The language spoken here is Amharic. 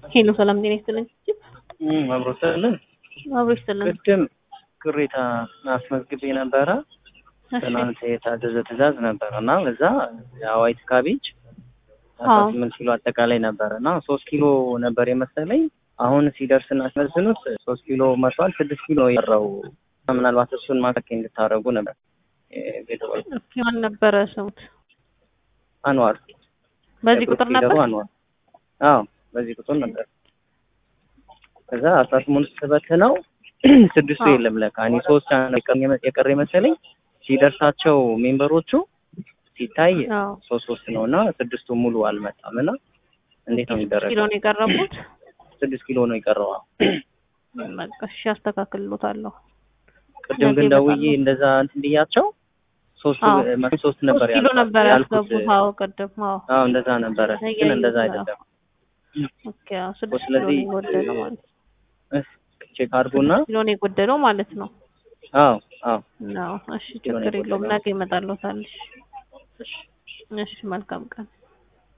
ሄሎ ሰላም ጤና ይስጥልኝ። አብሮ ስልን አብሮ ይስጥልን። ቅድም ቅሬታ አስመዝግቤ ነበረ። እሺ ትናንት የታዘዘ ትእዛዝ ነበረ እና በዛ የዋይት ካቤጅ አስራ አዎ። ስምንት ኪሎ አጠቃላይ ነበረ እና ሶስት ኪሎ ነበር የመሰለኝ። አሁን ሲደርስ እናስመዝኑት ሶስት ኪሎ መቷል። ስድስት ኪሎ የቀረው ምናልባት እሱን ማከክ እንድታደርጉ ነበር ቤተሰብ እስኪ ማን ነበረ ስሙት? አንዋር በዚህ ቁጥር የግሩፕ ነበር? ሊደሩ አንዋር አዎ በዚህ ቁጥር ነበር። ከዛ አስራ ስምንት ስበትነው ስድስቱ አዎ። የለም ለካ እኔ ሶስት ነው የቀረ- የቀረ መሰለኝ። ሲደርሳቸው ሜምበሮቹ ሲታይ አዎ። ሶስት ሶስት ነው እና ስድስቱ ሙሉ አልመጣም እና እንዴት ነው ኪሎ የሚደረገው? ነው የቀረቡት። ስድስት ኪሎ ነው የቀረው። አዎ። በቃ እሺ አስተካክልሎታለሁ። ቅድም ነገ ግን ደውዬ ይመጣሉ። እንደዛ እንትን ብያቸው ሶስቱ አዎ። መቶ ሶስት ነበር ሶስት ኪሎ ያልኳት- ነበር ያልኩት። ያስገቡት። አዎ ቅድም አዎ። አዎ እንደዛ ነበረ፣ ግን እያየሁት እንደዛ ነው። አይደለም። ኦኬ አዎ ስድስት ኪሎ ስለዚህ ነው የጎደለው ማለት ነው። ቼክ አድርጎና ስድስት ኪሎ ነው የጎደለው ማለት ነው። አዎ አዎ አዎ እሺ ኪሎ ነው ችግር የለውም። የጎደለው። ነገ ይመጣልዎታል። እሺ እሺ መልካም ቀን